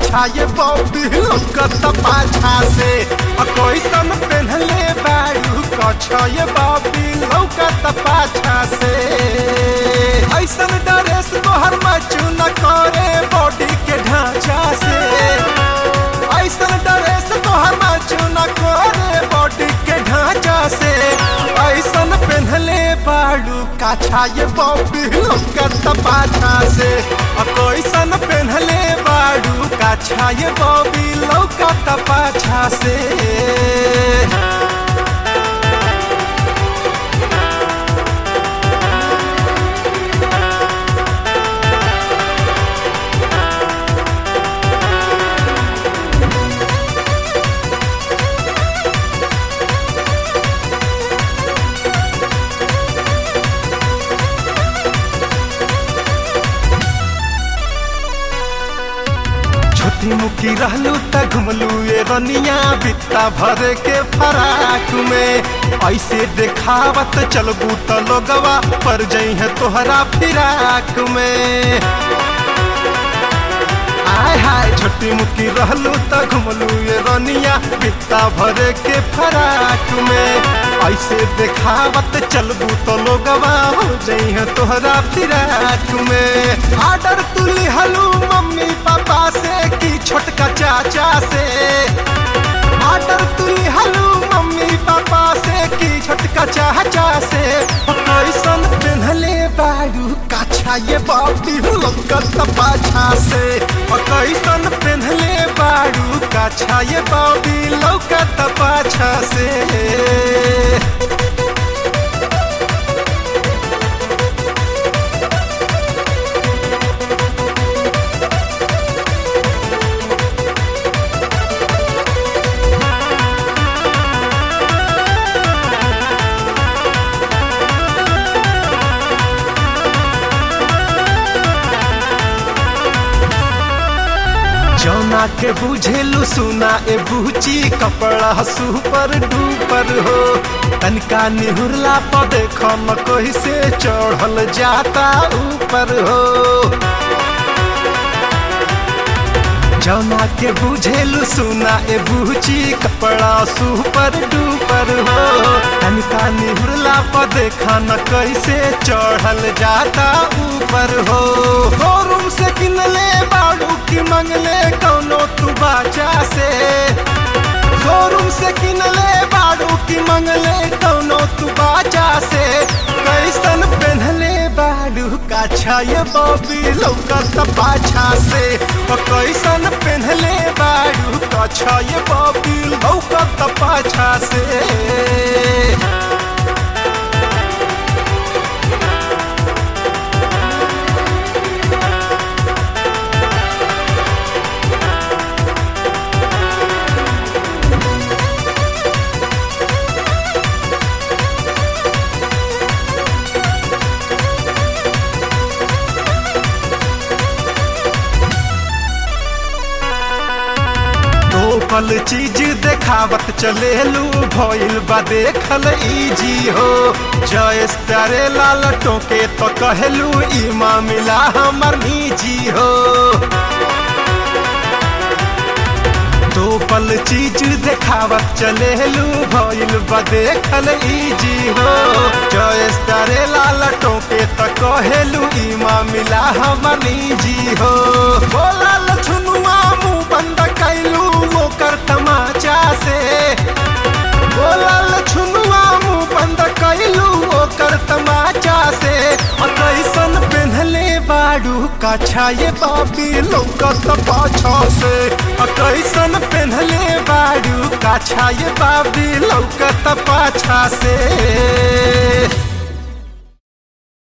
काछा ये बॉबी लौकत पाछा से आ कैसन पेन्हले बाड़ू काछा ये बॉबी लौकत पाछा से ऐसन ड्रेस तोहर मचू न करे बॉडी के ढांचा से ऐसन ड्रेस तोहर मचू न करे बॉडी के ढांचा से ऐसन पेन्हले बाड़ू काछा ये बॉबी लौकत पाछा से आ कैसन पेन्हले बाड़ू काछा ये बॉबी लौकत पाछा से छोटी मुकी रहलू त घुमलू ए रनिया बित्ता भरे के फराक में ऐसे देखावत चलबू त लोगवा पर जई है तोहरा फिराक में आय हाय छोटी मुकी रहलू त घुमलू ए रनिया बित्ता भरे के फराक में ऐसे देखावत चलबू तो लोगवा हो जई है तोहरा फिराक में आर्डर तू लिहलू मम्मी पापा से की छोटका चाचा से आर्डर तू लिहलू मम्मी पापा से की छोटका चाचा से ओ कैसन पेन्हले बाड़ू काछा ये बाबी लगत पाछा से ओ कैसन पेन्हले बाड़ू काछा ये बाबी लौकत पाछा से जौना के बुझेलू सुना ए बूची कपड़ा सुपर डूपर हो तनिका निहुरला पर देख न कोई से चढ़ल जाता ऊपर हो जौना के बुझेलू सुना ए बूची कपड़ा सुपर डूपर हो तनिका निहुरला पर देखा न कैसे चढ़ल जाता ऊपर हो शोरूम से किनले बाड़ू की मंगले कौनो तू बाजा से शोरूम से किनले बाड़ू की मंगले कौनो तू बाजा से कैसन पेन्हले बाड़ू काछा ये बॉबी लौकत पाछा से ओ कैसन पेन्हले बाड़ू काछा ये बॉबी लौकत पाछा से पल चीज देखावत चलेलू भइल बा देखल इजी हो जयस प्यारे लाल टोके तो कहलू ई मामला हमर निजी हो दो पल चीज देखावत चलेलू भइल बा देखल इजी हो जयस प्यारे लाल टोके तो कहलू ई मामला हमर निजी हो बोला लछुनुआ मुंह बंद कैलू ओकर तमाचा से बोलल छुनुआ मुंह बंद कैलू ओकर तमाचा से और कैसन पेन्हले बाड़ू काछा ये बाबी लौकत पाछा से और कैसन पेन्हले बाड़ू काछा ये बाबी लौकत पाछा से